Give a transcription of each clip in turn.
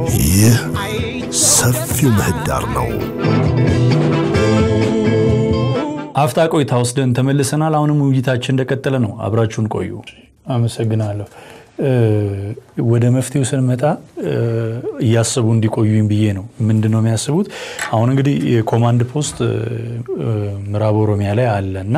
ይህ ሰፊው ምህዳር ነው። አፍታ ቆይታ ወስደን ተመልሰናል። አሁንም ውይይታችን እንደቀጠለ ነው። አብራችሁን ቆዩ። አመሰግናለሁ። ወደ መፍትሄው ስንመጣ እያሰቡ እንዲቆዩኝ ብዬ ነው። ምንድን ነው የሚያስቡት? አሁን እንግዲህ የኮማንድ ፖስት ምዕራብ ኦሮሚያ ላይ አለ እና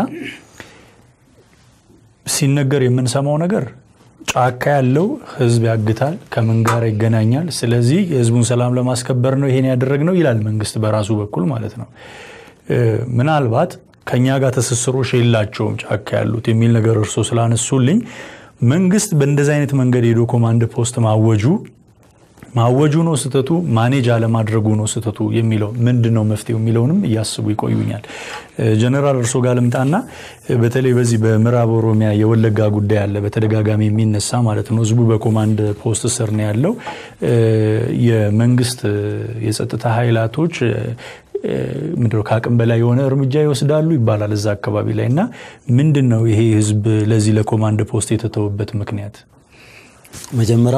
ሲነገር የምንሰማው ነገር ጫካ ያለው ህዝብ ያግታል፣ ከምን ጋር ይገናኛል። ስለዚህ የህዝቡን ሰላም ለማስከበር ነው ይሄን ያደረግነው ይላል መንግስት በራሱ በኩል ማለት ነው። ምናልባት ከኛ ጋር ትስስሮች የላቸውም ጫካ ያሉት የሚል ነገር እርሶ ስላነሱልኝ መንግስት በእንደዚህ አይነት መንገድ ሄዶ ኮማንድ ፖስት ማወጁ ማወጁ ነው ስህተቱ፣ ማኔጅ አለማድረጉ ነው ስህተቱ የሚለው ምንድን ነው መፍትሄው የሚለውንም እያስቡ ይቆዩኛል። ጀነራል እርሶ ጋር ልምጣና በተለይ በዚህ በምዕራብ ኦሮሚያ የወለጋ ጉዳይ አለ በተደጋጋሚ የሚነሳ ማለት ነው። ህዝቡ በኮማንድ ፖስት ስር ነው ያለው። የመንግስት የጸጥታ ኃይላቶች ምንድነው ከአቅም በላይ የሆነ እርምጃ ይወስዳሉ ይባላል እዛ አካባቢ ላይ እና ምንድን ነው ይሄ ህዝብ ለዚህ ለኮማንድ ፖስት የተተወበት ምክንያት? መጀመሪያ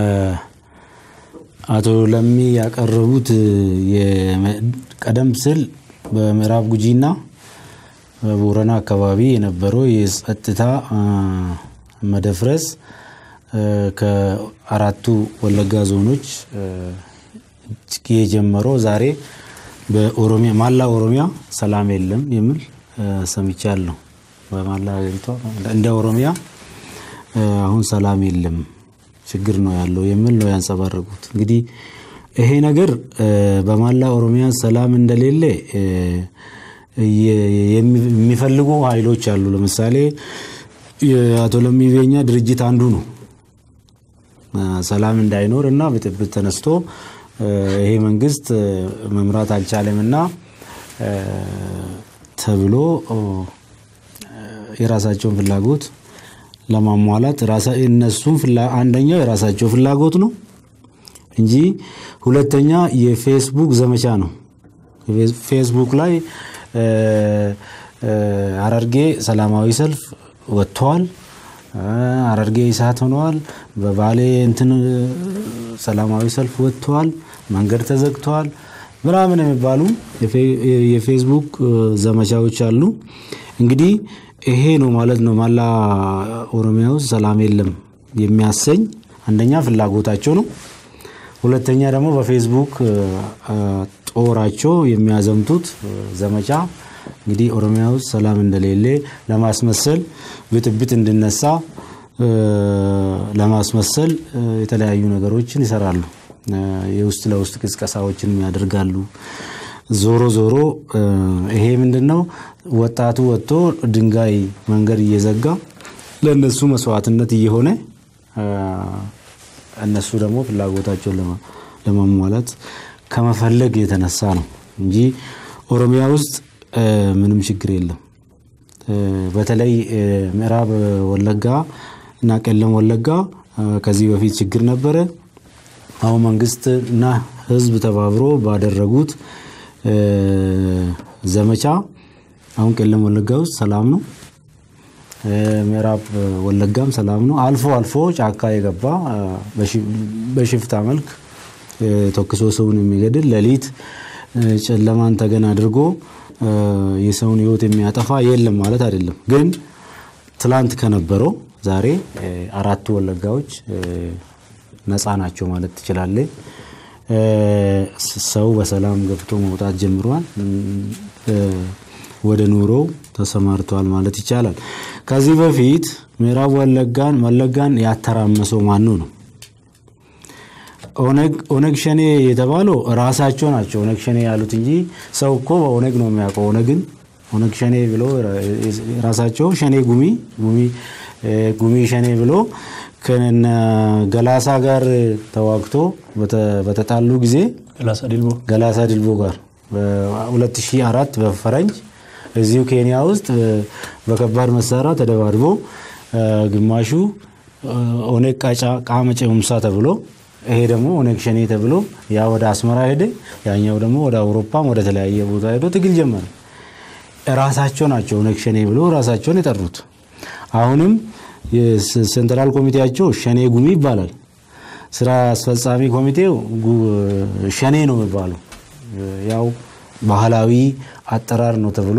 አቶ ለሚ ያቀረቡት ቀደም ሲል በምዕራብ ጉጂና በቦረና አካባቢ የነበረው የጸጥታ መደፍረስ ከአራቱ ወለጋ ዞኖች የጀመረው ዛሬ በኦሮሚያ ማላ ኦሮሚያ ሰላም የለም የሚል ሰምቻለሁ። በማላ ሀገሪቷ እንደ ኦሮሚያ አሁን ሰላም የለም ችግር ነው ያለው የሚል ነው ያንጸባረቁት። እንግዲህ ይሄ ነገር በማላ ኦሮሚያ ሰላም እንደሌለ የሚፈልጉ ኃይሎች አሉ። ለምሳሌ የአቶ ለሚ ቤኛ ድርጅት አንዱ ነው። ሰላም እንዳይኖር እና ብጥብጥ ተነስቶ ይሄ መንግስት መምራት አልቻለም እና ተብሎ የራሳቸውን ፍላጎት ለማሟላት እነሱም አንደኛው የራሳቸው ፍላጎት ነው እንጂ ሁለተኛ የፌስቡክ ዘመቻ ነው። ፌስቡክ ላይ ሐረርጌ ሰላማዊ ሰልፍ ወጥተዋል፣ ሐረርጌ እሳት ሆነዋል፣ በባሌ እንትን ሰላማዊ ሰልፍ ወጥተዋል፣ መንገድ ተዘግተዋል ምናምን የሚባሉ የፌስቡክ ዘመቻዎች አሉ። እንግዲህ ይሄ ነው ማለት ነው ማላ ኦሮሚያ ውስጥ ሰላም የለም የሚያሰኝ አንደኛ ፍላጎታቸው ነው። ሁለተኛ ደግሞ በፌስቡክ ጦራቸው የሚያዘምቱት ዘመቻ እንግዲህ ኦሮሚያ ውስጥ ሰላም እንደሌለ ለማስመሰል ብጥብጥ እንዲነሳ ለማስመሰል የተለያዩ ነገሮችን ይሰራሉ። የውስጥ ለውስጥ ቅስቀሳዎችን ያደርጋሉ። ዞሮ ዞሮ ይሄ ምንድን ነው ወጣቱ ወጥቶ ድንጋይ መንገድ እየዘጋ ለእነሱ መስዋዕትነት እየሆነ እነሱ ደግሞ ፍላጎታቸውን ለማሟላት ከመፈለግ የተነሳ ነው እንጂ ኦሮሚያ ውስጥ ምንም ችግር የለም። በተለይ ምዕራብ ወለጋ እና ቄለም ወለጋ ከዚህ በፊት ችግር ነበረ። አሁን መንግስት እና ህዝብ ተባብሮ ባደረጉት ዘመቻ አሁን ቄለም ወለጋ ውስጥ ሰላም ነው። ምዕራብ ወለጋም ሰላም ነው። አልፎ አልፎ ጫካ የገባ በሽፍታ መልክ ተኩሶ ሰውን የሚገድል ሌሊት ጨለማን ተገን አድርጎ የሰውን ህይወት የሚያጠፋ የለም ማለት አይደለም። ግን ትላንት ከነበረው ዛሬ አራቱ ወለጋዎች ነፃ ናቸው ማለት ትችላለ። ሰው በሰላም ገብቶ መውጣት ጀምሯል። ወደ ኑሮው ተሰማርተዋል ማለት ይቻላል። ከዚህ በፊት ምዕራብ ወለጋን ወለጋን ያተራመሰው ማኑ ነው? ኦነግ ሸኔ የተባለው ራሳቸው ናቸው ኦነግ ሸኔ ያሉት እንጂ ሰው እኮ በኦነግ ነው የሚያውቀው። ኦነግን ኦነግ ሸኔ ብሎ ራሳቸው ሸኔ ጉሚ ጉሚ ሸኔ ብሎ ከነ ገላሳ ጋር ተዋግቶ በተጣሉ ጊዜ ገላሳ ድልቦ ጋር በ2004 በፈረንጅ እዚሁ ኬንያ ውስጥ በከባድ መሳሪያ ተደባድቦ ግማሹ ኦነግ ቃጫ ቃመጨ ሁምሳ ተብሎ ይሄ ደግሞ ኦነግ ሸኔ ተብሎ ያ ወደ አስመራ ሄደ፣ ያኛው ደግሞ ወደ አውሮፓም ወደ ተለያየ ቦታ ሄዶ ትግል ጀመረ። ራሳቸው ናቸው ኦነግ ሸኔ ብሎ ራሳቸውን የጠሩት። አሁንም የሴንትራል ኮሚቴያቸው ሸኔ ጉሚ ይባላል። ስራ አስፈጻሚ ኮሚቴው ሸኔ ነው የሚባለው። ያው ባህላዊ አጠራር ነው ተብሎ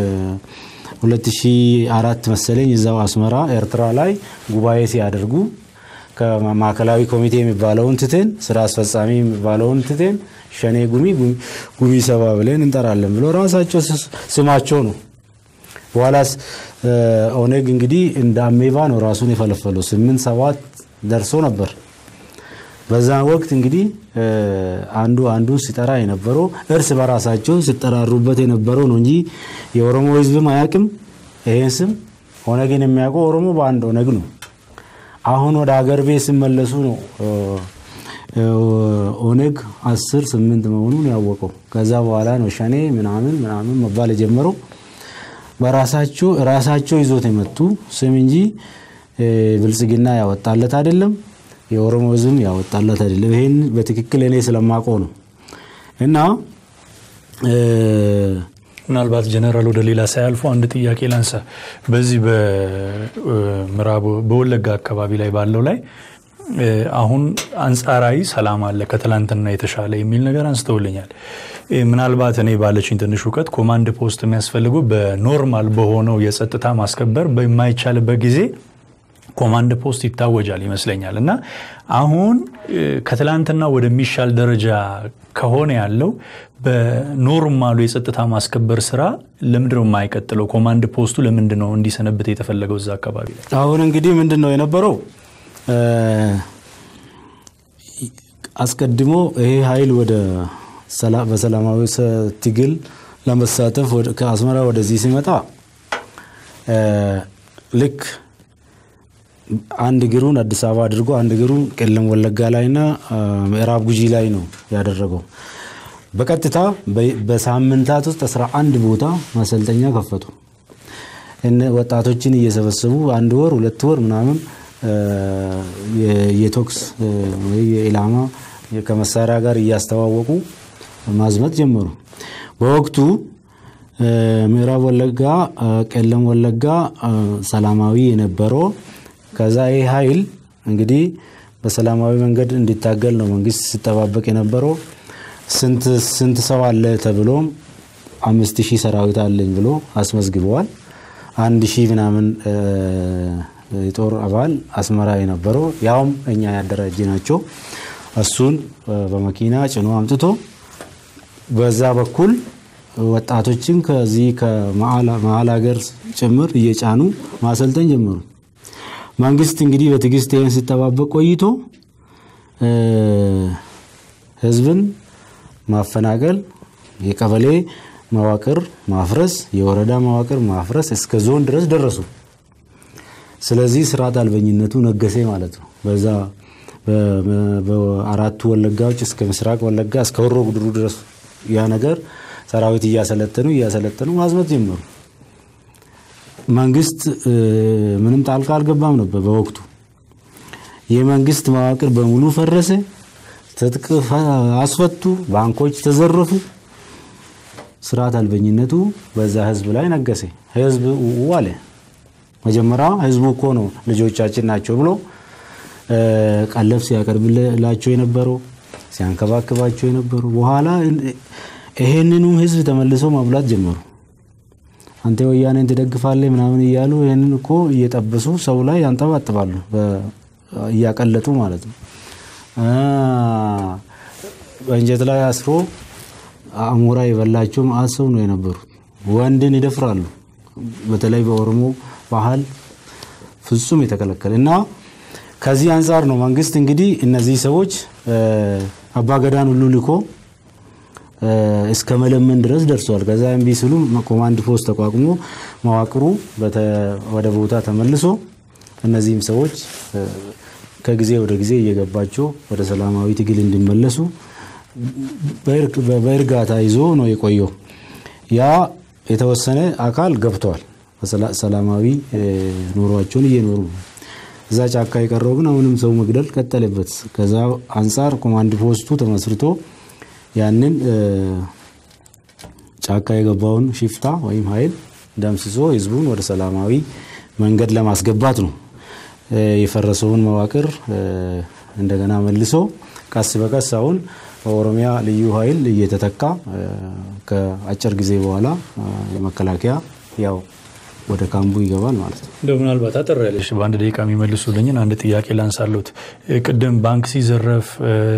2004 መሰለኝ እዛው አስመራ ኤርትራ ላይ ጉባኤ ሲያደርጉ ከማዕከላዊ ኮሚቴ የሚባለውን ትተን ስራ አስፈጻሚ የሚባለውን ትተን ሸኔ ጉሚ ጉሚ ሰባ ብለን እንጠራለን ብሎ ራሳቸው ስማቸው ነው። በኋላስ ኦነግ እንግዲህ እንደ አሜባ ነው ራሱን የፈለፈለው። ስምንት ሰባት ደርሶ ነበር። በዛ ወቅት እንግዲህ አንዱ አንዱን ሲጠራ የነበረው እርስ በራሳቸው ሲጠራሩበት የነበረው ነው እንጂ የኦሮሞ ሕዝብም አያውቅም ይሄን ስም። ኦነግን የሚያውቀው ኦሮሞ በአንድ ኦነግ ነው። አሁን ወደ ሀገር ቤት ሲመለሱ ነው ኦነግ አስር ስምንት መሆኑን ያወቀው። ከዛ በኋላ ነው ሸኔ ምናምን ምናምን መባል የጀመረው። በራሳቸው ራሳቸው ይዞት የመጡ ስም እንጂ ብልጽግና ያወጣለት አይደለም። የኦሮሞ ህዝብም ያወጣለት አይደለም። ይሄን በትክክል እኔ ስለማውቀው ነው። እና ምናልባት ጀነራል ወደ ሌላ ሳያልፉ አንድ ጥያቄ ላንሳ። በዚህ በምዕራብ በወለጋ አካባቢ ላይ ባለው ላይ አሁን አንጻራዊ ሰላም አለ ከትላንትና የተሻለ የሚል ነገር አንስተውልኛል። ምናልባት እኔ ባለችኝ ትንሽ እውቀት ኮማንድ ፖስት የሚያስፈልገው በኖርማል በሆነው የጸጥታ ማስከበር በማይቻልበት ጊዜ ኮማንድ ፖስት ይታወጃል ይመስለኛል። እና አሁን ከትላንትና ወደሚሻል ደረጃ ከሆነ ያለው በኖርማሉ የጸጥታ ማስከበር ስራ ለምንድነው የማይቀጥለው? ኮማንድ ፖስቱ ለምንድነው እንዲሰነብት የተፈለገው እዛ አካባቢ ላይ? አሁን እንግዲህ ምንድን ነው የነበረው አስቀድሞ ይሄ ኃይል ወደ በሰላማዊ ትግል ለመሳተፍ ከአስመራ ወደዚህ ሲመጣ ልክ አንድ እግሩን አዲስ አበባ አድርጎ አንድ እግሩን ቄለም ወለጋ ላይና ምዕራብ ጉጂ ላይ ነው ያደረገው። በቀጥታ በሳምንታት ውስጥ አስራ አንድ ቦታ ማሰልጠኛ ከፈቱ። ወጣቶችን እየሰበሰቡ አንድ ወር ሁለት ወር ምናምን የቶክስ ወይ የኢላማ ከመሳሪያ ጋር እያስተዋወቁ ማዝመት ጀመሩ። በወቅቱ ምዕራብ ወለጋ፣ ቄለም ወለጋ ሰላማዊ የነበረው ከዛ ይህ ኃይል እንግዲህ በሰላማዊ መንገድ እንዲታገል ነው መንግስት ሲጠባበቅ የነበረው። ስንት ሰው አለ ተብሎም አምስት ሺህ ሰራዊት አለኝ ብሎ አስመዝግበዋል። አንድ ሺህ ምናምን የጦር አባል አስመራ የነበረው ያውም እኛ ያደራጀ ናቸው። እሱን በመኪና ጭኖ አምጥቶ በዛ በኩል ወጣቶችን ከዚህ ከመሀል ሀገር ጭምር እየጫኑ ማሰልጠን ጀመሩ። መንግስት እንግዲህ በትዕግስት ይህን ሲጠባበቅ ቆይቶ ህዝብን ማፈናቀል፣ የቀበሌ መዋቅር ማፍረስ፣ የወረዳ መዋቅር ማፍረስ እስከ ዞን ድረስ ደረሱ። ስለዚህ ስርዓት አልበኝነቱ ነገሴ ማለት ነው። በዛ በአራቱ ወለጋዎች እስከ ምስራቅ ወለጋ እስከ ሆሮ ጉድሩ ድረስ ያ ነገር ሰራዊት እያሰለጠኑ እያሰለጠኑ ማዝመት ጀመሩ። መንግስት ምንም ጣልቃ አልገባም ነበር በወቅቱ። የመንግስት መዋቅር በሙሉ ፈረሰ። ትጥቅ አስፈቱ፣ ባንኮች ተዘረፉ። ስርዓት አልበኝነቱ በዛ ህዝብ ላይ ነገሰ። ህዝብ ው አለ። መጀመሪያ ህዝቡ እኮ ነው ልጆቻችን ናቸው ብሎ ቀለብ ሲያቀርብላቸው የነበረው ሲያንከባክባቸው የነበረው በኋላ ይሄንኑም ህዝብ ተመልሰው ማብላት ጀመሩ። አንተ ወያኔን ትደግፋለህ ምናምን እያሉ ይህንን እኮ እየጠበሱ ሰው ላይ ያንጠባጥባሉ፣ እያቀለጡ ማለት ነው። በእንጨት ላይ አስሮ አሞራ የበላቸው መዓት ሰው ነው የነበሩት። ወንድን ይደፍራሉ። በተለይ በኦሮሞ ባህል ፍጹም የተከለከለ እና ከዚህ አንጻር ነው መንግስት እንግዲህ እነዚህ ሰዎች አባገዳን ሁሉ ልኮ እስከ መለመን ድረስ ደርሷል። ከዛ እምቢ ሲሉ ኮማንድ ፖስት ተቋቁሞ መዋቅሩ ወደ ቦታ ተመልሶ እነዚህም ሰዎች ከጊዜ ወደ ጊዜ እየገባቸው ወደ ሰላማዊ ትግል እንዲመለሱ በእርጋታ ይዞ ነው የቆየው። ያ የተወሰነ አካል ገብተዋል። ሰላማዊ ኑሯቸውን እየኖሩ ነው። እዛ ጫካ የቀረው ግን አሁንም ሰው መግደል ቀጠለበት። ከዛ አንጻር ኮማንድ ፖስቱ ተመስርቶ ያንን ጫካ የገባውን ሽፍታ ወይም ኃይል ደምስሶ ህዝቡን ወደ ሰላማዊ መንገድ ለማስገባት ነው። የፈረሰውን መዋቅር እንደገና መልሶ ቀስ በቀስ አሁን በኦሮሚያ ልዩ ኃይል እየተተካ ከአጭር ጊዜ በኋላ የመከላከያ ያው ወደ ካምቡ ይገባል ማለት ነው። እንደው ምናልባት አጠር ያለሽ በአንድ ደቂቃ የሚመልሱልኝን አንድ ጥያቄ ላንሳሉት። ቅድም ባንክ ሲዘረፍ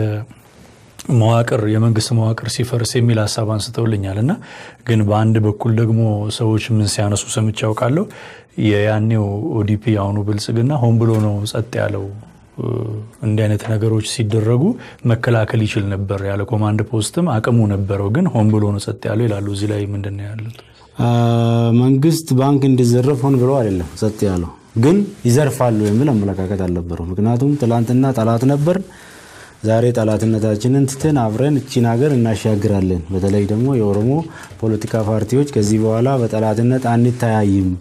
መዋቅር የመንግስት መዋቅር ሲፈርስ የሚል ሀሳብ አንስተውልኛል እና ግን በአንድ በኩል ደግሞ ሰዎች ምን ሲያነሱ ሰምቼ ያውቃለሁ። የያኔው ኦዲፒ የአሁኑ ብልጽግና ሆን ብሎ ነው ጸጥ ያለው እንዲህ አይነት ነገሮች ሲደረጉ መከላከል ይችል ነበር፣ ያለ ኮማንድ ፖስትም አቅሙ ነበረው፣ ግን ሆን ብሎ ነው ጸጥ ያለው ይላሉ። እዚህ ላይ ምንድን ነው ያሉት? መንግስት ባንክ እንዲዘረፍ ሆን ብሎ አይደለም ጸጥ ያለው፣ ግን ይዘርፋሉ የሚል አመለካከት አልነበረው። ምክንያቱም ትላንትና ጠላት ነበር፣ ዛሬ ጠላትነታችንን ትተን አብረን እቺን ሀገር እናሻግራለን። በተለይ ደግሞ የኦሮሞ ፖለቲካ ፓርቲዎች ከዚህ በኋላ በጠላትነት አንተያይም፣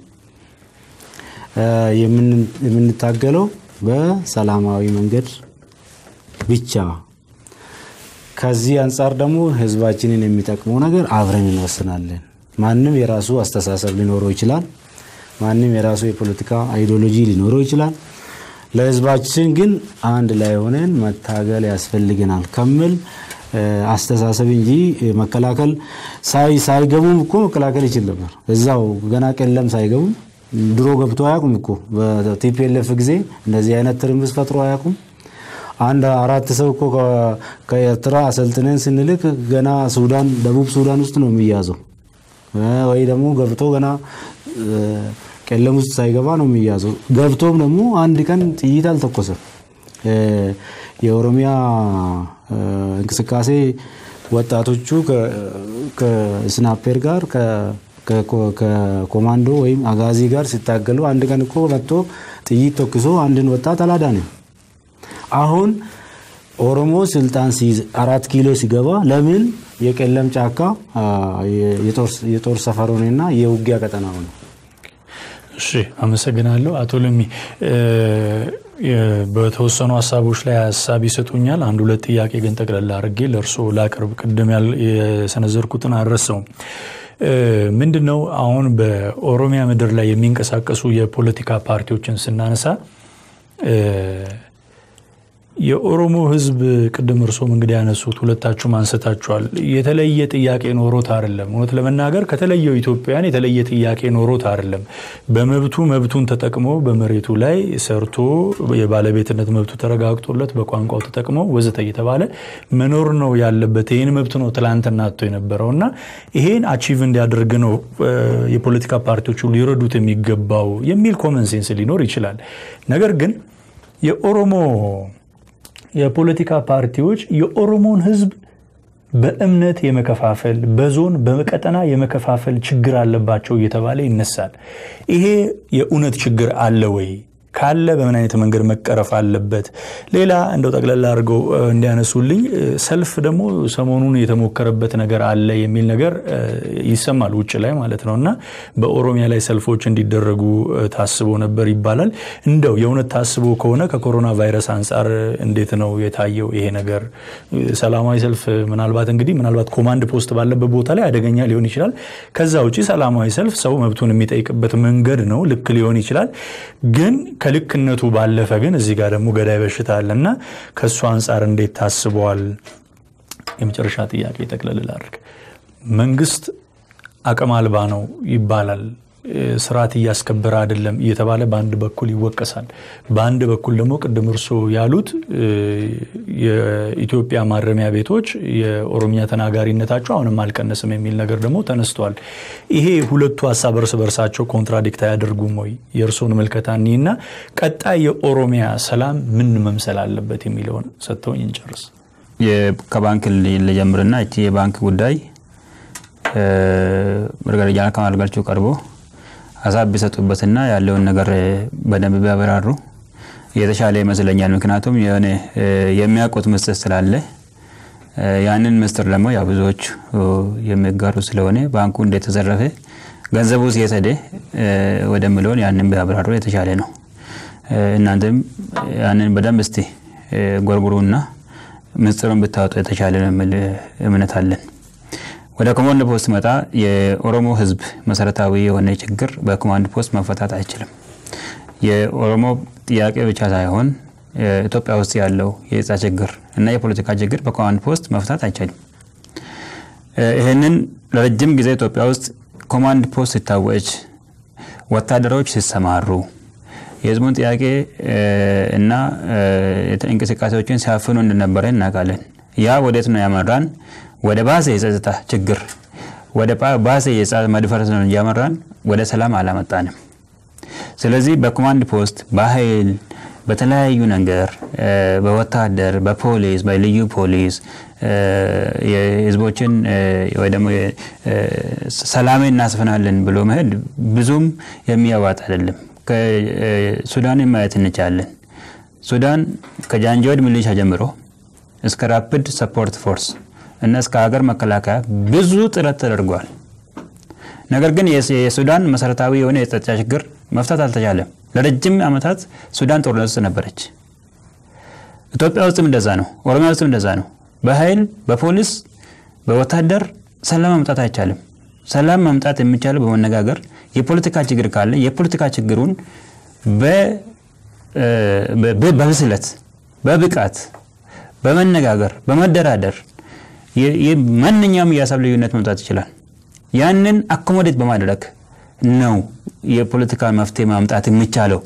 የምንታገለው በሰላማዊ መንገድ ብቻ። ከዚህ አንጻር ደግሞ ህዝባችንን የሚጠቅመው ነገር አብረን እንወስናለን። ማንም የራሱ አስተሳሰብ ሊኖረው ይችላል። ማንም የራሱ የፖለቲካ አይዲዮሎጂ ሊኖረው ይችላል። ለህዝባችን ግን አንድ ላይ ሆነን መታገል ያስፈልገናል ከሚል አስተሳሰብ እንጂ መከላከል ሳይገቡም እኮ መከላከል ይችል ነበር። እዛው ገና ቀለም ሳይገቡም ድሮ ገብቶ አያውቁም እኮ በቲፒኤልኤፍ ጊዜ እንደዚህ አይነት ትርምስ ፈጥሮ አያውቁም። አንድ አራት ሰው እኮ ከኤርትራ አሰልጥነን ስንልክ ገና ሱዳን፣ ደቡብ ሱዳን ውስጥ ነው የሚያዘው ወይ ደግሞ ገብቶ ገና ቀለም ውስጥ ሳይገባ ነው የሚያዘው። ገብቶም ደግሞ አንድ ቀን ጥይት አልተኮሰም። የኦሮሚያ እንቅስቃሴ ወጣቶቹ ከስናፔር ጋር ከኮማንዶ ወይም አጋዚ ጋር ሲታገሉ አንድ ቀን እኮ መጥቶ ጥይት ተኩሶ አንድን ወጣት አላዳንም። አሁን ኦሮሞ ስልጣን ሲይዝ አራት ኪሎ ሲገባ ለምን የቀለም ጫካ የጦር ሰፈር ሆነና የውጊያ ቀጠና ሆነ? እሺ አመሰግናለሁ አቶ ለሚ። በተወሰኑ ሀሳቦች ላይ ሀሳብ ይሰጡኛል። አንድ ሁለት ጥያቄ ግን ጠቅለላ አድርጌ ለእርስዎ ላቅርብ። ቅድም የሰነዘርኩትን አልረሳውም። ምንድን ነው አሁን በኦሮሚያ ምድር ላይ የሚንቀሳቀሱ የፖለቲካ ፓርቲዎችን ስናነሳ የኦሮሞ ሕዝብ ቅድም እርሶም እንግዲህ ያነሱት ሁለታችሁም አንስታችኋል። የተለየ ጥያቄ ኖሮት አይደለም። እውነት ለመናገር ከተለየው ኢትዮጵያን የተለየ ጥያቄ ኖሮት አይደለም። በመብቱ መብቱን ተጠቅሞ በመሬቱ ላይ ሰርቶ የባለቤትነት መብቱ ተረጋግጦለት በቋንቋው ተጠቅሞ ወዘተ እየተባለ መኖር ነው ያለበት። ይህን መብት ነው ትላንትና አጥቶ የነበረው እና ይሄን አቺቭ እንዲያደርግ ነው የፖለቲካ ፓርቲዎቹ ሊረዱት የሚገባው የሚል ኮመን ሴንስ ሊኖር ይችላል። ነገር ግን የኦሮሞ የፖለቲካ ፓርቲዎች የኦሮሞን ህዝብ በእምነት የመከፋፈል በዞን በቀጠና የመከፋፈል ችግር አለባቸው እየተባለ ይነሳል። ይሄ የእውነት ችግር አለ ወይ? ካለ በምን አይነት መንገድ መቀረፍ አለበት? ሌላ እንደው ጠቅላላ አድርገው እንዲያነሱልኝ ሰልፍ ደግሞ ሰሞኑን የተሞከረበት ነገር አለ የሚል ነገር ይሰማል ውጭ ላይ ማለት ነው እና በኦሮሚያ ላይ ሰልፎች እንዲደረጉ ታስቦ ነበር ይባላል። እንደው የእውነት ታስቦ ከሆነ ከኮሮና ቫይረስ አንጻር እንዴት ነው የታየው ይሄ ነገር? ሰላማዊ ሰልፍ ምናልባት እንግዲህ ምናልባት ኮማንድ ፖስት ባለበት ቦታ ላይ አደገኛ ሊሆን ይችላል። ከዛ ውጭ ሰላማዊ ሰልፍ ሰው መብቱን የሚጠይቅበት መንገድ ነው፣ ልክ ሊሆን ይችላል ግን ከልክነቱ ባለፈ ግን እዚህ ጋር ደግሞ ገዳይ በሽታ አለና ከእሱ አንጻር እንዴት ታስበዋል? የመጨረሻ ጥያቄ ጠቅለል ላድርግ። መንግስት አቅም አልባ ነው ይባላል፣ ስርዓት እያስከበረ አይደለም እየተባለ በአንድ በኩል ይወቀሳል። በአንድ በኩል ደግሞ ቅድም እርሶ ያሉት የኢትዮጵያ ማረሚያ ቤቶች የኦሮሚያ ተናጋሪነታቸው አሁንም አልቀነስም የሚል ነገር ደግሞ ተነስቷል። ይሄ ሁለቱ ሀሳብ እርስ በርሳቸው ኮንትራዲክት አያደርጉም ወይ? የእርሶን ምልከታ እኒና ቀጣይ የኦሮሚያ ሰላም ምን መምሰል አለበት የሚለውን ሰጥተውኝ እንጨርስ። ከባንክ ልጀምርና እቺ የባንክ ጉዳይ መርገረጃ ከማልጋቸው ቀርቦ ሀሳብ ቢሰጡበትና ያለውን ነገር በደንብ ቢያበራሩ የተሻለ ይመስለኛል። ምክንያቱም የሆነ የሚያውቁት ምስጢር ስላለ ያንን ምስጢር ደግሞ ያው ብዙዎች የሚጋሩ ስለሆነ ባንኩ እንደተዘረፈ ገንዘቡ የት ሄደ ወደሚለውን ያንን ቢያብራሩ የተሻለ ነው። እናንተም ያንን በደንብ እስቲ ጎርጉሩና ምስጢሩን ብታወጡ የተሻለ ነው የሚል እምነት አለን። ወደ ኮማንድ ፖስት መጣ። የኦሮሞ ሕዝብ መሰረታዊ የሆነ ችግር በኮማንድ ፖስት መፈታት አይችልም። የኦሮሞ ጥያቄ ብቻ ሳይሆን ኢትዮጵያ ውስጥ ያለው የጸጥታ ችግር እና የፖለቲካ ችግር በኮማንድ ፖስት መፍታት አይቻልም። ይህንን ለረጅም ጊዜ ኢትዮጵያ ውስጥ ኮማንድ ፖስት ሲታወጅ፣ ወታደሮች ሲሰማሩ፣ የህዝቡን ጥያቄ እና እንቅስቃሴዎችን ሲያፍኑ እንደነበረ እናውቃለን። ያ ወዴት ነው ያመራን? ወደ ባሰ የጸጥታ ችግር፣ ወደ ባሰ የጸጥታ መድፈረስ ነው እያመራን፣ ወደ ሰላም አላመጣንም። ስለዚህ በኮማንድ ፖስት በኃይል በተለያዩ ነገር በወታደር በፖሊስ በልዩ ፖሊስ የህዝቦችን ወይ ደግሞ ሰላም እናስፈናለን ብሎ መሄድ ብዙም የሚያዋጥ አይደለም። ከሱዳንን ማየት እንችላለን። ሱዳን ከጃንጃዊድ ሚሊሻ ጀምሮ እስከ ራፒድ ሰፖርት ፎርስ እና እስከ ሀገር መከላከያ ብዙ ጥረት ተደርጓል። ነገር ግን የሱዳን መሰረታዊ የሆነ የጸጥታ ችግር መፍታት አልተቻለም። ለረጅም ዓመታት ሱዳን ጦርነት ውስጥ ነበረች። ኢትዮጵያ ውስጥም እንደዛ ነው። ኦሮሚያ ውስጥም እንደዛ ነው። በኃይል በፖሊስ በወታደር ሰላም ማምጣት አይቻልም። ሰላም ማምጣት የሚቻለው በመነጋገር የፖለቲካ ችግር ካለ የፖለቲካ ችግሩን በብስለት በብቃት በመነጋገር በመደራደር ማንኛውም የሀሳብ ልዩነት መምጣት ይችላል። ያንን አኮሞዴት በማድረግ ነው የፖለቲካ መፍትሄ ማምጣት የሚቻለው።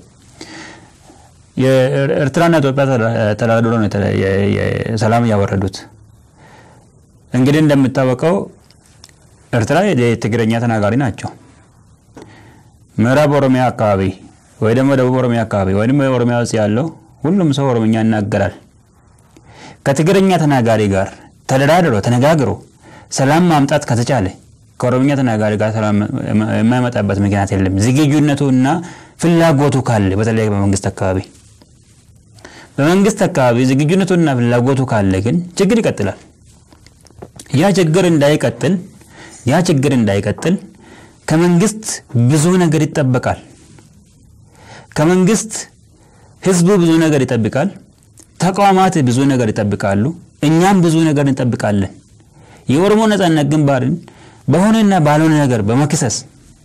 የኤርትራና ኢትዮጵያ ተደራድሮ ነው ሰላም ያወረዱት። እንግዲህ እንደሚታወቀው ኤርትራ የትግረኛ ተናጋሪ ናቸው። ምዕራብ ኦሮሚያ አካባቢ ወይ ደግሞ ደቡብ ኦሮሚያ አካባቢ ወይ ደግሞ ኦሮሚያ ውስጥ ያለው ሁሉም ሰው ኦሮምኛ ይናገራል። ከትግረኛ ተናጋሪ ጋር ተደራድሮ ተነጋግሮ ሰላም ማምጣት ከተቻለ ከኦሮምኛ ተናጋሪ ጋር ሰላም የማይመጣበት ምክንያት የለም። ዝግጁነቱና ፍላጎቱ ካለ በተለይ በመንግስት አካባቢ በመንግስት አካባቢ ዝግጁነቱና ፍላጎቱ ካለ ግን ችግር ይቀጥላል። ያ ችግር እንዳይቀጥል ያ ችግር እንዳይቀጥል ከመንግስት ብዙ ነገር ይጠበቃል። ከመንግስት ህዝቡ ብዙ ነገር ይጠብቃል። ተቋማት ብዙ ነገር ይጠብቃሉ። እኛም ብዙ ነገር እንጠብቃለን። የኦሮሞ ነጻነት ግንባርን በሆነና ባልሆነ ነገር በመክሰስ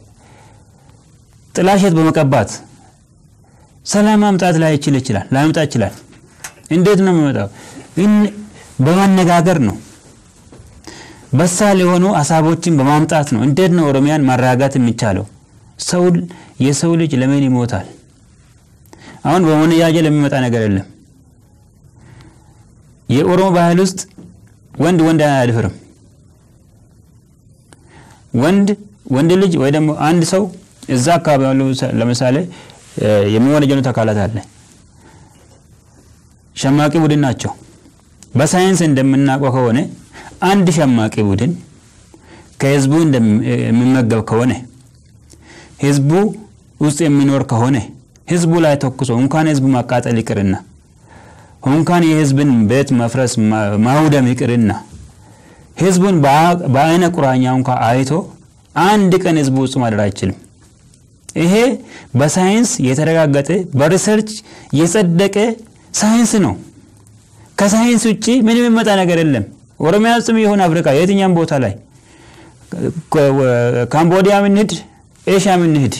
ጥላሸት በመቀባት ሰላም ማምጣት ላይ ይችል ይችላል ላይመጣ ይችላል። እንዴት ነው የሚመጣው? በማነጋገር ነው። በሳል የሆኑ ሀሳቦችን በማምጣት ነው። እንዴት ነው ኦሮሚያን ማረጋጋት የሚቻለው? ሰው የሰው ልጅ ለምን ይሞታል? አሁን በመነጃጀል የሚመጣ ነገር የለም። የኦሮሞ ባህል ውስጥ ወንድ ወንድ አያድፍርም። ወንድ ወንድ ልጅ ወይ ደግሞ አንድ ሰው እዛ አካባቢ ያሉ ለምሳሌ የሚወነጀሉት አካላት አለ ሸማቂ ቡድን ናቸው። በሳይንስ እንደምናውቀው ከሆነ አንድ ሸማቂ ቡድን ከህዝቡ የሚመገብ ከሆነ ህዝቡ ውስጥ የሚኖር ከሆነ ህዝቡ ላይ ተኩሶ እንኳን ህዝቡ ማቃጠል ይቅርና እንኳን የህዝብን ቤት መፍረስ ማውደም ይቅርና ህዝቡን በአይነ ቁራኛ እንኳ አይቶ አንድ ቀን ህዝቡ ውስጥ ማደር አይችልም። ይሄ በሳይንስ የተረጋገጠ በሪሰርች የጸደቀ ሳይንስ ነው። ከሳይንስ ውጭ ምንም የሚመጣ ነገር የለም። ኦሮሚያ ውስጥም ይሁን አፍሪካ የትኛም ቦታ ላይ ካምቦዲያ ምንሂድ፣ ኤሽያ ምንሂድ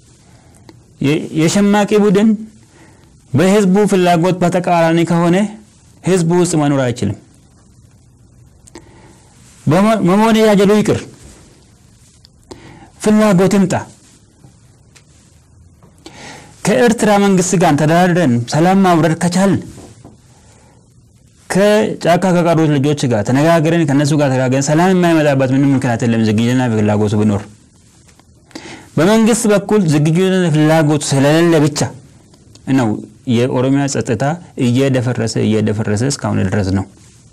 የሸማቂ ቡድን በህዝቡ ፍላጎት በተቃራኒ ከሆነ ህዝቡ ውስጥ መኖር አይችልም። መሞነጃጀሉ ይቅር፣ ፍላጎት ይምጣ። ከኤርትራ መንግስት ጋር ተደራድረን ሰላም ማውረድ ከቻል ከጫካ ከቀሩት ልጆች ጋር ተነጋግረን ከነሱ ጋር ተነጋግረን ሰላም የማይመጣበት ምንም ምክንያት የለም። ዝግጅትና ፍላጎቱ ቢኖር በመንግስት በኩል ዝግጁና ፍላጎቱ ስለሌለ ብቻ ነው የኦሮሚያ ጸጥታ እየደፈረሰ እየደፈረሰ እስካሁን ድረስ ነው።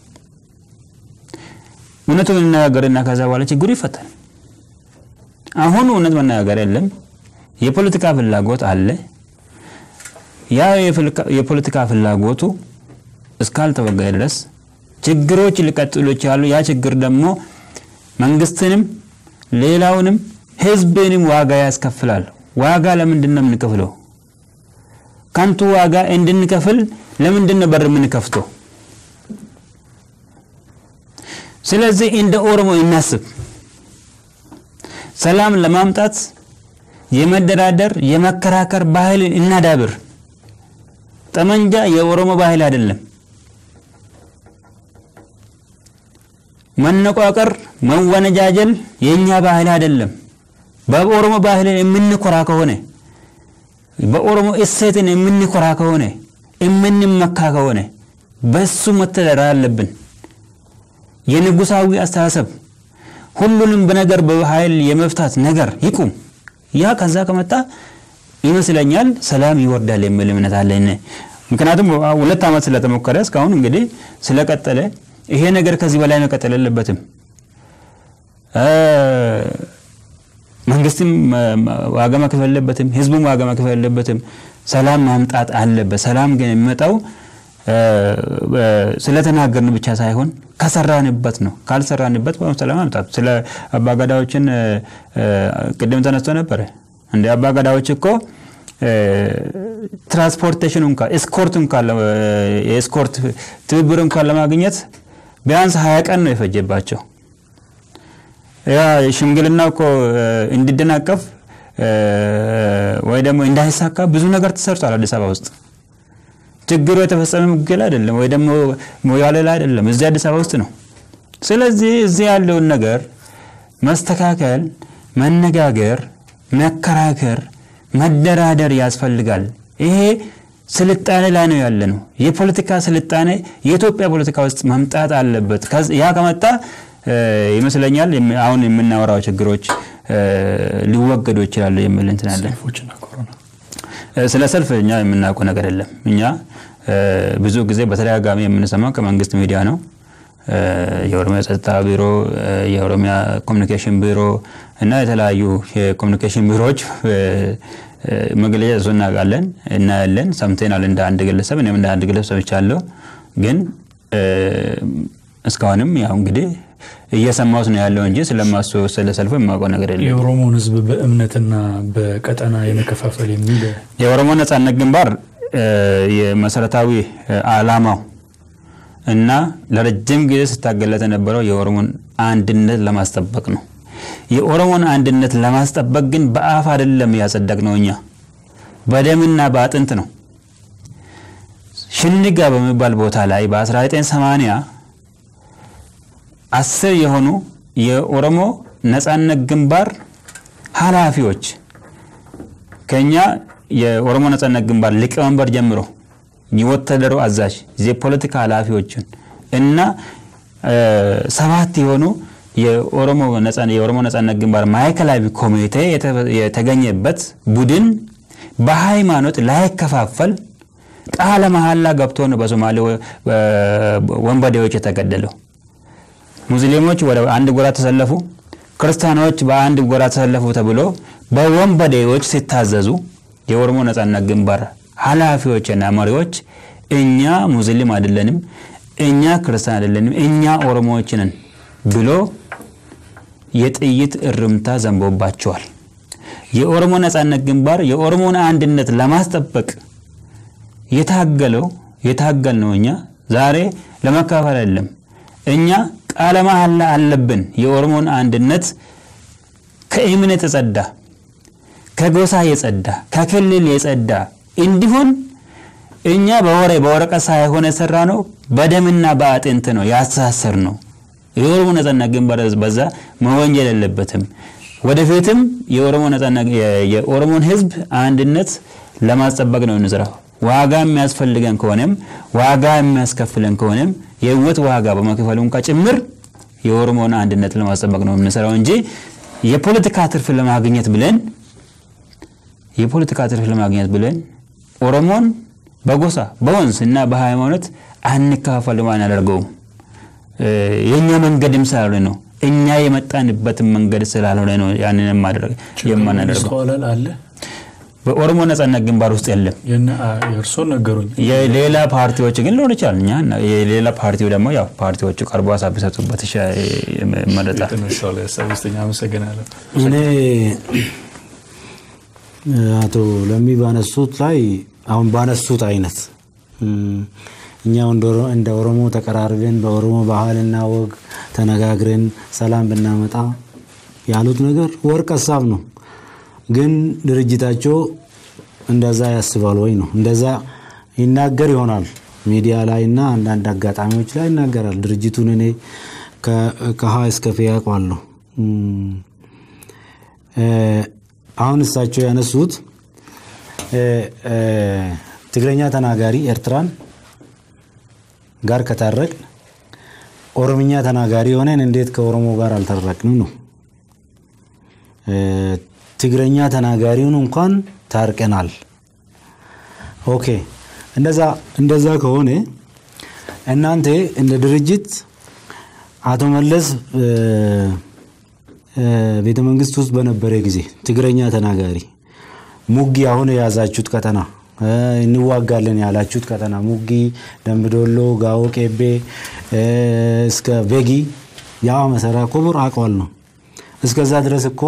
እውነቱን እንነጋገርና ከዛ በኋላ ችግሩ ይፈታል። አሁን እውነት መነጋገር የለም። የፖለቲካ ፍላጎት አለ። ያ የፖለቲካ ፍላጎቱ እስካልተወገደ ድረስ ችግሮች ሊቀጥሉ ይችላሉ። ያ ችግር ደግሞ መንግስትንም ሌላውንም ህዝብንም ዋጋ ያስከፍላል። ዋጋ ለምንድን ነው የምንከፍለው? ከንቱ ዋጋ እንድንከፍል ለምንድን ነው በር የምንከፍተው? ስለዚህ እንደ ኦሮሞ እናስብ። ሰላም ለማምጣት የመደራደር የመከራከር ባህልን እናዳብር። ጠመንጃ የኦሮሞ ባህል አይደለም። መነቋቀር፣ መወነጃጀል የእኛ ባህል አይደለም። በኦሮሞ ባህል የምንኮራ ከሆነ በኦሮሞ እሴትን የምንኮራ ከሆነ የምንመካ ከሆነ በሱ መተዳደር አለብን። የንጉሳዊ አስተሳሰብ ሁሉንም በነገር በኃይል የመፍታት ነገር ይቁም። ያ ከዛ ከመጣ ይመስለኛል ሰላም ይወርዳል የሚል እምነት አለኝ። ምክንያቱም ሁለት ዓመት ስለተሞከረ እስካሁን እንግዲህ ስለቀጠለ ይሄ ነገር ከዚህ በላይ መቀጠል የለበትም። መንግስትም ዋጋ መክፈል የለበትም፣ ህዝቡም ዋጋ መክፈል የለበትም። ሰላም ማምጣት አለበት። ሰላም ግን የሚመጣው ስለተናገርን ብቻ ሳይሆን ከሰራንበት ነው። ካልሰራንበት ሰላም ማምጣት ስለ አባገዳዎችን ቅድም ተነስቶ ነበረ። እንደ አባገዳዎች እኮ ትራንስፖርቴሽን እንኳ ኤስኮርት እንኳ የኤስኮርት ትብብር እንኳን ለማግኘት ቢያንስ ሀያ ቀን ነው የፈጀባቸው። ያ ሽምግልና እኮ እንዲደናቀፍ ወይ ደግሞ እንዳይሳካ ብዙ ነገር ተሰርቷል አዲስ አበባ ውስጥ። ችግሩ የተፈጸመ ሙጌላ አይደለም ወይ ደግሞ ሞያሌ ላይ አይደለም፣ እዚህ አዲስ አበባ ውስጥ ነው። ስለዚህ እዚህ ያለውን ነገር መስተካከል፣ መነጋገር፣ መከራከር፣ መደራደር ያስፈልጋል። ይሄ ስልጣኔ ላይ ነው ያለ ነው። የፖለቲካ ስልጣኔ የኢትዮጵያ ፖለቲካ ውስጥ መምጣት አለበት። ያ ከመጣ ይመስለኛል አሁን የምናወራው ችግሮች ሊወገዱ ይችላሉ የሚል እንትን አለን። ስለ ሰልፍ እኛ የምናውቀው ነገር የለም። እኛ ብዙ ጊዜ በተደጋጋሚ የምንሰማው ከመንግስት ሚዲያ ነው። የኦሮሚያ ጸጥታ ቢሮ፣ የኦሮሚያ ኮሚኒኬሽን ቢሮ እና የተለያዩ የኮሚኒኬሽን ቢሮዎች መግለጫ እሱ እናውቃለን፣ እናያለን፣ ሰምተናል። እንደ አንድ ግለሰብ እኔም እንደ አንድ ግለሰብ ሰምቻለሁ። ግን እስካሁንም ያው እንግዲህ እየሰማሁት ነው ያለው እንጂ ስለማሱ ስለ ሰልፉ የማውቀው ነገር የለም። የኦሮሞን ሕዝብ በእምነትና በቀጠና የመከፋፈል የሚል የኦሮሞ ነጻነት ግንባር የመሰረታዊ አላማው እና ለረጅም ጊዜ ስታገለት የነበረው የኦሮሞን አንድነት ለማስጠበቅ ነው። የኦሮሞን አንድነት ለማስጠበቅ ግን በአፍ አይደለም ያጸደቅ ነው እኛ በደምና በአጥንት ነው። ሽንጋ በሚባል ቦታ ላይ በ1980 አስር የሆኑ የኦሮሞ ነጻነት ግንባር ኃላፊዎች ከኛ የኦሮሞ ነጻነት ግንባር ሊቀመንበር ጀምሮ የወታደሩ አዛዥ የፖለቲካ ኃላፊዎችን እና ሰባት የሆኑ የኦሮሞ ነጻነት ግንባር ማዕከላዊ ኮሚቴ የተገኘበት ቡድን በሃይማኖት ላይከፋፈል ቃለ መሐላ ገብቶ ነው በሶማሌ ወንበዴዎች የተገደለው። ሙስሊሞች ወደ አንድ ጎራ ተሰለፉ፣ ክርስቲያኖች በአንድ ጎራ ተሰለፉ ተብሎ በወንበዴዎች ሲታዘዙ የኦሮሞ ነጻነት ግንባር ኃላፊዎችና መሪዎች እኛ ሙስሊም አይደለንም፣ እኛ ክርስቲያን አይደለንም፣ እኛ ኦሮሞዎች ነን ብሎ የጥይት እርምታ ዘንቦባቸዋል። የኦሮሞ ነጻነት ግንባር የኦሮሞን አንድነት ለማስጠበቅ የታገለው የታገል ነው። እኛ ዛሬ ለመካፈል አይደለም። እኛ ቃለ መሐላ አለብን። የኦሮሞን አንድነት ከእምነት የጸዳ ከጎሳ የጸዳ ከክልል የጸዳ እንዲሆን እኛ በወሬ በወረቀት ሳይሆን የሰራ ነው፣ በደምና በአጥንት ነው ያስተሳሰር ነው። የኦሮሞ ነጻነት ግንባር በዛ መወንጀል የለበትም። ወደፊትም የኦሮሞ ነጻነት የኦሮሞን ሕዝብ አንድነት ለማስጠበቅ ነው እንስራው። ዋጋ የሚያስፈልገን ከሆነም ዋጋ የሚያስከፍለን ከሆነም የህይወት ዋጋ በመክፈሉ እንኳ ጭምር የኦሮሞን አንድነት ለማስጠበቅ ነው የምንሰራው እንጂ የፖለቲካ ትርፍ ለማግኘት ብለን የፖለቲካ ትርፍ ለማግኘት ብለን ኦሮሞን በጎሳ በወንዝ እና በሃይማኖት አንከፋፈልም፣ አናደርገውም። የእኛ መንገድም ስላልሆነ ነው እኛ የመጣንበትን መንገድ ስላልሆነ ነው ያንን የማናደርገው። ማስተዋላል አለ በኦሮሞ ነጻነት ግንባር ውስጥ የለም። የእርሶን ነገሩኝ። የሌላ ፓርቲዎች ግን ሊሆን ይችላል። እኛ የሌላ ፓርቲው ደግሞ ያው ፓርቲዎቹ ቀርቦ ሀሳብ ቢሰጡበት ይመረጣል። የተነሳው ላይ ሀሳብ ውስጠኛ አመሰግናለሁ። እኔ አቶ ለሚ ባነሱት ላይ አሁን ባነሱት አይነት እኛ እንደ ኦሮሞ ተቀራርበን በኦሮሞ ባህልና ወግ ተነጋግረን ሰላም ብናመጣ ያሉት ነገር ወርቅ ሀሳብ ነው። ግን ድርጅታቸው እንደዛ ያስባል ወይ ነው? እንደዛ ይናገር ይሆናል ሚዲያ ላይ እና አንዳንድ አጋጣሚዎች ላይ ይናገራል። ድርጅቱን እኔ ከሀ እስከ ፌ ያውቀዋለሁ። አሁን እሳቸው ያነሱት ትግረኛ ተናጋሪ ኤርትራን ጋር ከታረቅ ኦሮምኛ ተናጋሪ ሆነን እንዴት ከኦሮሞ ጋር አልታረቅንም ነው። ትግረኛ ተናጋሪውን እንኳን ታርቀናል። ኦኬ እንደዛ እንደዛ ከሆነ እናንተ እንደ ድርጅት አቶ መለስ ቤተ መንግስት ውስጥ በነበረ ጊዜ ትግረኛ ተናጋሪ ሙጊ አሁን የያዛችሁት ቀጠና እንዋጋለን ያላችሁት ቀጠና ሙጊ፣ ደምቢዶሎ፣ ጋዎ ቄቤ እስከ ቤጊ ያ መሰራ ኮቡር አቋል ነው። እስከዛ ድረስ እኮ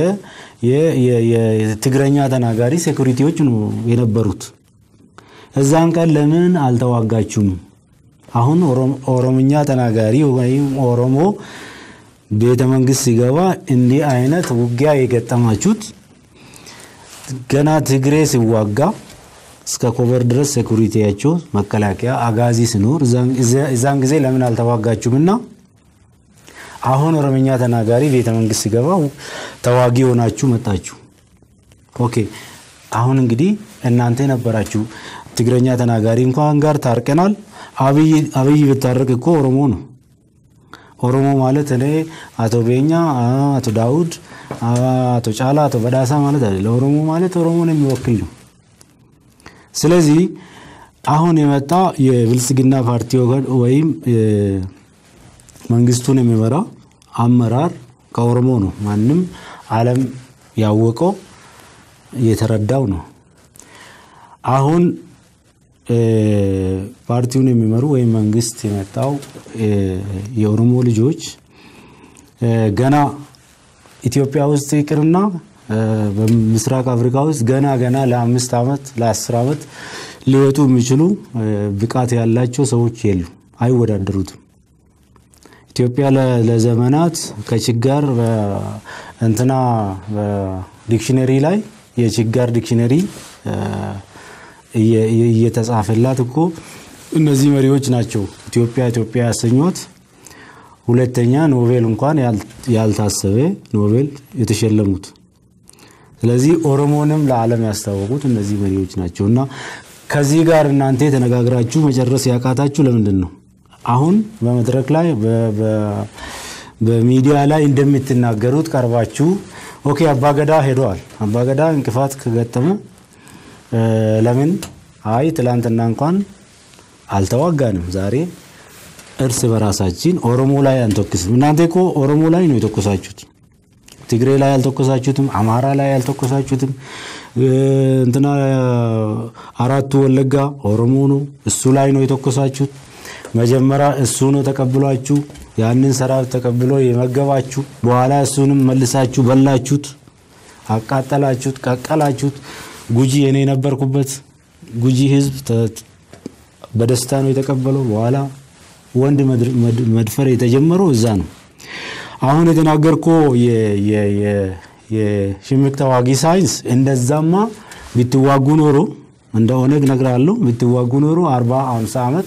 የትግረኛ ተናጋሪ ሴኩሪቲዎች ነው የነበሩት። እዛን ቀን ለምን አልተዋጋችሁም? አሁን ኦሮምኛ ተናጋሪ ወይም ኦሮሞ ቤተ መንግስት ሲገባ እንዲህ አይነት ውጊያ የገጠማችሁት ገና ትግሬ ሲዋጋ እስከ ኮቨር ድረስ ሴኩሪቲያቸው መከላከያ አጋዚ ሲኖር እዛን ጊዜ ለምን አልተዋጋችሁም? እና አሁን ኦሮምኛ ተናጋሪ ቤተ መንግስት ሲገባ ተዋጊ ሆናችሁ መጣችሁ። ኦኬ አሁን እንግዲህ እናንተ ነበራችሁ ትግረኛ ተናጋሪ እንኳን ጋር ታርቀናል። አብይ ብታረቅ እኮ ኦሮሞ ነው። ኦሮሞ ማለት እኔ አቶ ቤኛ፣ አቶ ዳውድ፣ አቶ ጫላ፣ አቶ በዳሳ ማለት አይደለ። ኦሮሞ ማለት ኦሮሞን የሚወክል ነው። ስለዚህ አሁን የመጣ የብልጽግና ፓርቲ ወይም መንግስቱን የሚመራ አመራር ከኦሮሞ ነው። ማንም ዓለም ያወቀው የተረዳው ነው። አሁን ፓርቲውን የሚመሩ ወይም መንግስት የመጣው የኦሮሞ ልጆች ገና ኢትዮጵያ ውስጥ ይቅርና በምስራቅ አፍሪካ ውስጥ ገና ገና ለአምስት ዓመት ለአስር ዓመት ሊወጡ የሚችሉ ብቃት ያላቸው ሰዎች የሉ፣ አይወዳደሩትም። ኢትዮጵያ ለዘመናት ከችጋር እንትና ዲክሽነሪ ላይ የችጋር ዲክሽነሪ እየተጻፈላት እኮ እነዚህ መሪዎች ናቸው ኢትዮጵያ ኢትዮጵያ ያሰኟት። ሁለተኛ ኖቤል እንኳን ያልታሰበ ኖቤል የተሸለሙት። ስለዚህ ኦሮሞንም ለዓለም ያስታወቁት እነዚህ መሪዎች ናቸው እና ከዚህ ጋር እናንተ ተነጋግራችሁ መጨረስ ያቃታችሁ ለምንድን ነው? አሁን በመድረክ ላይ በሚዲያ ላይ እንደምትናገሩት ቀርባችሁ ኦኬ አባገዳ ሄደዋል። አባገዳ እንቅፋት ከገጠመ ለምን አይ ትላንትና እንኳን አልተዋጋንም፣ ዛሬ እርስ በራሳችን ኦሮሞ ላይ አንተኩስም። እናንተ እኮ ኦሮሞ ላይ ነው የተኮሳችሁት። ትግሬ ላይ አልተኮሳችሁትም፣ አማራ ላይ አልተኮሳችሁትም። እንትና አራቱ ወለጋ ኦሮሞ ነው፣ እሱ ላይ ነው የተኮሳችሁት። መጀመሪያ እሱ ነው ተቀብሏችሁ ያንን ሰራዊት ተቀብሎ የመገባችሁ፣ በኋላ እሱንም መልሳችሁ በላችሁት፣ አቃጠላችሁት፣ ቀቀላችሁት። ጉጂ እኔ የነበርኩበት ጉጂ ህዝብ በደስታ ነው የተቀበለው። በኋላ ወንድ መድፈር የተጀመረው እዛ ነው። አሁን የተናገርኮ የሽምቅ ተዋጊ ሳይንስ እንደዛማ ብትዋጉ ኖሮ እንደ ኦነግ እነግርሃለሁ ብትዋጉ ኖሮ አርባ አምሳ ዓመት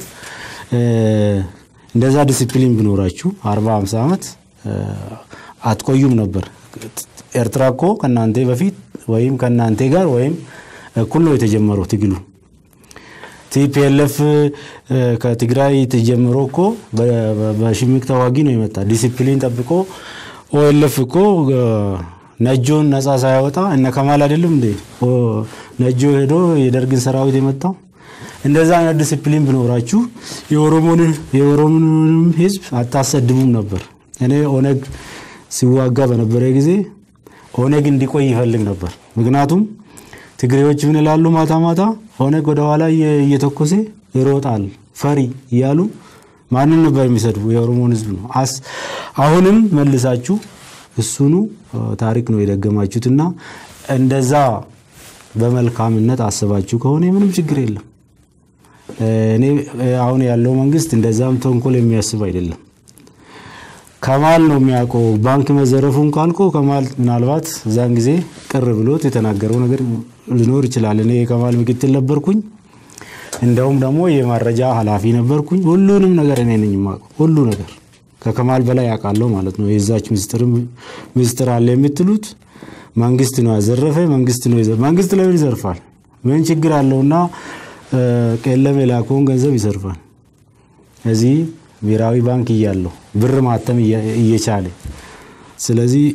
እንደዛ ዲሲፕሊን ብኖራችሁ አርባ አምሳ ዓመት አትቆዩም ነበር። ኤርትራ እኮ ከእናንተ በፊት ወይም ከእናንተ ጋር ወይም እኩል ነው የተጀመረው ትግሉ። ቲፒኤልኤፍ ከትግራይ ተጀምሮ እኮ በሽምቅ ተዋጊ ነው የመጣ ዲሲፕሊን ጠብቆ። ኦኤልኤፍ እኮ ነጆን ነፃ ሳያወጣ እነ ከማል አይደለም እንዴ ነጆ ሄዶ የደርግን ሰራዊት የመጣው። እንደዛ አይነት ዲሲፕሊን ብኖራችሁ የኦሮሞንም ህዝብ አታሰድቡም ነበር። እኔ ኦነግ ሲዋጋ በነበረ ጊዜ ኦነግ እንዲቆይ ይፈልግ ነበር። ምክንያቱም ትግሬዎች ምን ይላሉ? ማታ ማታ ኦነግ ወደ ኋላ እየተኮሰ ይሮጣል ፈሪ እያሉ ማንን ነበር የሚሰድቡ? የኦሮሞን ህዝብ ነው። አሁንም መልሳችሁ እሱኑ ታሪክ ነው የደገማችሁትና እንደዛ በመልካምነት አስባችሁ ከሆነ ምንም ችግር የለም። እኔ አሁን ያለው መንግስት እንደዛም ተንኮል የሚያስብ አይደለም። ከማል ነው የሚያውቀው። ባንክ መዘረፉን ካልኮ ከማል ምናልባት እዛን ጊዜ ቅር ብሎት የተናገረው ነገር ሊኖር ይችላል። እኔ የከማል ምክትል ነበርኩኝ። እንደውም ደግሞ የመረጃ ኃላፊ ነበርኩኝ። ሁሉንም ነገር እኔ ነኝ የማውቀው፣ ሁሉ ነገር ከከማል በላይ ያውቃለሁ ማለት ነው። የዛች ምስጢር አለ የምትሉት መንግስት ነው ያዘረፈ፣ መንግስት ነው መንግስት ለምን ይዘርፋል? ምን ችግር አለውና ቄለም የላከውን ገንዘብ ይዘርፋል? እዚህ ብሔራዊ ባንክ እያለው ብር ማተም እየቻለ ስለዚህ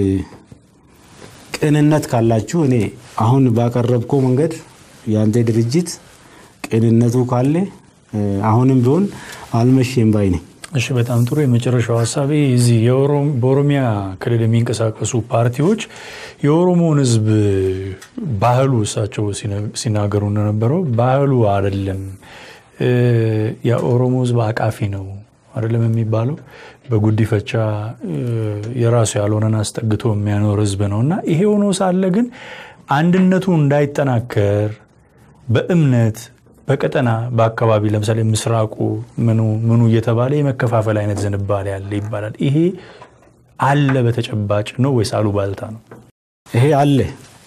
ቅንነት ካላችሁ እኔ አሁን ባቀረብከው መንገድ የአንተ ድርጅት ቅንነቱ ካለ አሁንም ቢሆን አልመቼም ባይ ነኝ። እሺ በጣም ጥሩ። የመጨረሻው ሀሳቤ እዚህ በኦሮሚያ ክልል የሚንቀሳቀሱ ፓርቲዎች የኦሮሞውን ሕዝብ ባህሉ እሳቸው ሲናገሩ እንደነበረው ባህሉ አይደለም የኦሮሞ ሕዝብ አቃፊ ነው አይደለም የሚባለው በጉዲፈቻ የራሱ ያልሆነን አስጠግቶ የሚያኖር ሕዝብ ነው እና ይሄ ሆኖ ሳለ ግን አንድነቱ እንዳይጠናከር በእምነት በቀጠና በአካባቢ ለምሳሌ ምስራቁ ምኑ ምኑ እየተባለ የመከፋፈል አይነት ዝንባሌ አለ ይባላል። ይሄ አለ በተጨባጭ ነው ወይስ አሉባልታ ነው? ይሄ አለ።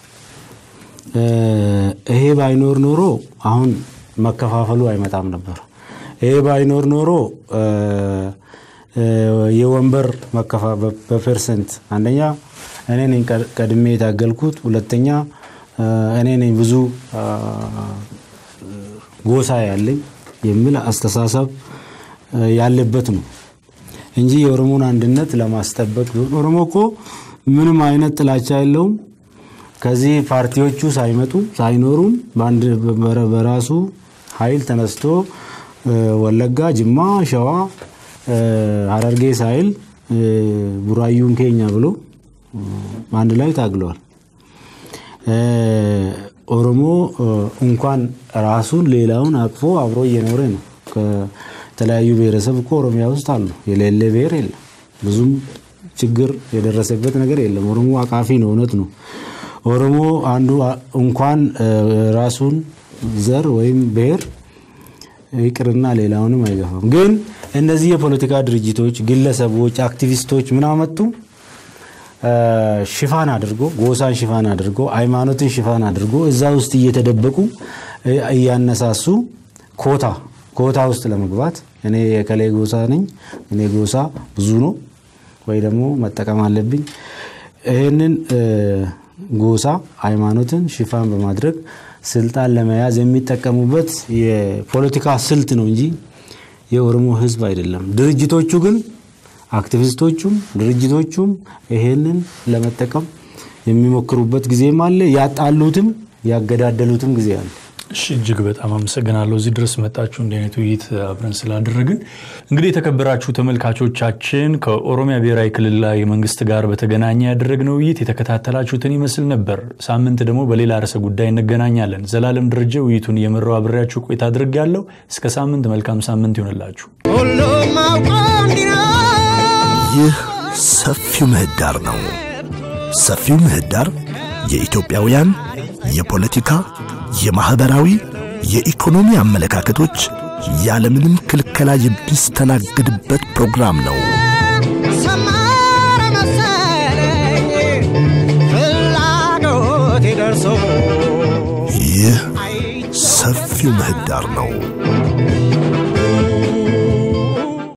ይሄ ባይኖር ኖሮ አሁን መከፋፈሉ አይመጣም ነበር። ይሄ ባይኖር ኖሮ የወንበር በፐርሰንት አንደኛ እኔ ነኝ ቀድሜ የታገልኩት፣ ሁለተኛ እኔ ነኝ ብዙ ጎሳ ያለኝ የሚል አስተሳሰብ ያለበት ነው እንጂ የኦሮሞን አንድነት ለማስጠበቅ ቢሆን ኦሮሞ እኮ ምንም አይነት ጥላቻ የለውም። ከዚህ ፓርቲዎቹ ሳይመጡ ሳይኖሩም በራሱ ኃይል ተነስቶ ወለጋ፣ ጅማ፣ ሸዋ፣ ሀረርጌ ሳይል ቡራዩን ኬኛ ብሎ አንድ ላይ ታግለዋል። ኦሮሞ እንኳን ራሱን ሌላውን አቅፎ አብሮ እየኖረ ነው። ከተለያዩ ብሔረሰብ እኮ ኦሮሚያ ውስጥ አሉ። የሌለ ብሔር የለም። ብዙም ችግር የደረሰበት ነገር የለም። ኦሮሞ አቃፊ ነው። እውነት ነው። ኦሮሞ አንዱ እንኳን ራሱን ዘር ወይም ብሔር ይቅርና ሌላውንም አይገፋም። ግን እነዚህ የፖለቲካ ድርጅቶች፣ ግለሰቦች፣ አክቲቪስቶች ምን አመጡ? ሽፋን አድርጎ ጎሳን ሽፋን አድርጎ ሃይማኖትን ሽፋን አድርጎ እዛ ውስጥ እየተደበቁ እያነሳሱ ኮታ ኮታ ውስጥ ለመግባት እኔ የከሌ ጎሳ ነኝ፣ እኔ ጎሳ ብዙ ነው ወይ ደግሞ መጠቀም አለብኝ። ይህንን ጎሳ ሃይማኖትን ሽፋን በማድረግ ስልጣን ለመያዝ የሚጠቀሙበት የፖለቲካ ስልት ነው እንጂ የኦሮሞ ሕዝብ አይደለም። ድርጅቶቹ ግን አክቲቪስቶቹም ድርጅቶቹም ይሄንን ለመጠቀም የሚሞክሩበት ጊዜም አለ። ያጣሉትም ያገዳደሉትም ጊዜ አለ። እሺ እጅግ በጣም አመሰግናለሁ። እዚህ ድረስ መጣችሁ እንዲህ አይነት ውይይት አብረን ስላደረግን። እንግዲህ የተከበራችሁ ተመልካቾቻችን ከኦሮሚያ ብሔራዊ ክልላዊ መንግስት ጋር በተገናኘ ያደረግነው ውይይት የተከታተላችሁትን ይመስል ነበር። ሳምንት ደግሞ በሌላ ርዕሰ ጉዳይ እንገናኛለን። ዘላለም ደረጀ ውይይቱን እየመራው አብሬያችሁ ቆይታ አድርጌያለሁ። እስከ ሳምንት መልካም ሳምንት ይሆንላችሁ። ሁሉም አውቆ እንዲኖር ይህ ሰፊው ምህዳር ነው። ሰፊው ምህዳር የኢትዮጵያውያን የፖለቲካ፣ የማኅበራዊ፣ የኢኮኖሚ አመለካከቶች ያለምንም ክልከላ የሚስተናግድበት ፕሮግራም ነው። ሰመረ መሰለኝ ፍላጎቴ ደርሶ ይህ ሰፊው ምህዳር ነው።